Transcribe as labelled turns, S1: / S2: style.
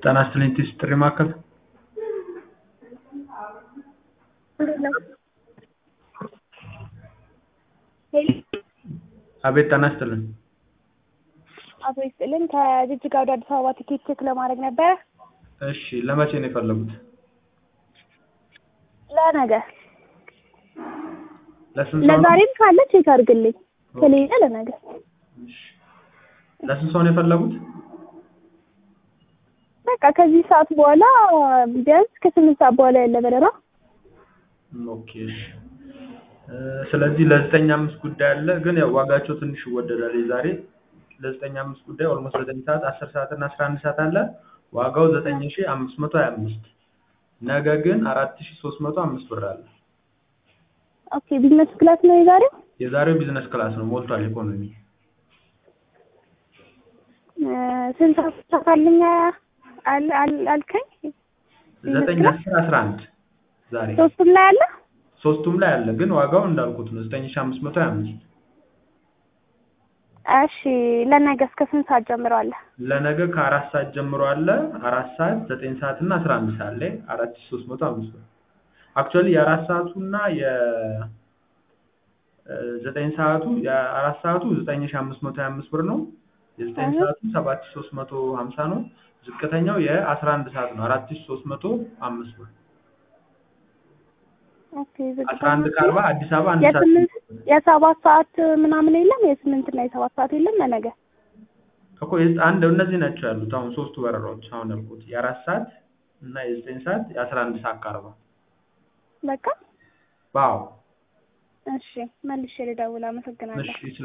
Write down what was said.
S1: ጤና ይስጥልኝ ቴስት ጥሪ ማዕከል አቤት ጤና ይስጥልኝ
S2: አቶ ይስጥልን ከጅጅጋ ወደ አዲስ አበባ ቲኬት ቼክ ለማድረግ ነበረ።
S1: እሺ ለመቼ ነው የፈለጉት
S2: ለነገ
S1: ለስንት ሰው ነው
S2: ለዛሬም ካለ ቼክ አድርግልኝ፣ ከሌለ ለነገ።
S1: እሺ ለስንት ሰው ነው የፈለጉት
S2: በቃ ከዚህ ሰዓት በኋላ ቢያንስ ከስምንት ሰዓት በኋላ ያለ በረራ
S1: ኦኬ እሺ እ ስለዚህ ለዘጠኝ አምስት ጉዳይ አለ ግን ያው ዋጋቸው ትንሽ ይወደዳል የዛሬ ለዘጠኝ አምስት ጉዳይ ኦልሞስት ዘጠኝ ሰዓት አስር ሰዓት እና አስራ አንድ ሰዓት አለ ዋጋው ዘጠኝ ሺ አምስት መቶ ሀያ አምስት ነገ ግን አራት ሺ ሶስት መቶ አምስት ብር አለ
S2: ኦኬ ቢዝነስ ክላስ ነው የዛሬው።
S1: የዛሬው ቢዝነስ ክላስ ነው ሞልቷል ኢኮኖሚ
S2: እ ስንት ሰዓት ተሳካልኝ አል አል- አልከኝ?
S1: ዘጠኝ አስር አስራ አንድ ዛሬ
S2: ሶስቱም ላይ አለ።
S1: ሶስቱም ላይ አለ ግን ዋጋው እንዳልኩት ነው ዘጠኝ ሺ አምስት መቶ ሀያ አምስት
S2: እሺ ለነገ እስከ ስንት ሰዓት ጀምሮ አለ?
S1: ለነገ ከአራት ሰዓት ጀምሮ አለ አራት ሰዓት ዘጠኝ ሰዓት እና አስራ አንድ ሰዓት ላይ አራት ሺ ሶስት መቶ አምስት ብር አክቹዋሊ የአራት ሰዓቱ እና የ እ ዘጠኝ ሰዓቱ የአራት ሰዓቱ ዘጠኝ ሺ አምስት መቶ ሀያ አምስት ብር ነው የዘጠኝ
S2: እህ።
S1: ሰዓቱ ሰባት ሺ ሶስት መቶ ሀምሳ ነው ዝቅተኛው የአስራ አንድ ሰዓት ነው አራት ሺ ሶስት መቶ አምስት ብር
S2: ኦኬ ዝግጁ
S1: አስራ አንድ ከአርባ አዲስ አበባ አንድ ሰዓት
S2: የስምንት የሰባት ሰዓት ምናምን የለም የስምንት እና የሰባት ሰዓት የለም ለነገ
S1: እኮ የዝ- አንድ እነዚህ ናቸው ያሉት አሁን ሶስቱ በረራዎች አሁን ያልኩት የአራት ሰዓት እና የዘጠኝ ሰዓት የአስራ አንድ ሰዓት ከአርባ
S2: በቃ
S1: ዋው
S2: እሺ መልሼ ልደውል አመሰግናለሁ
S1: እሺ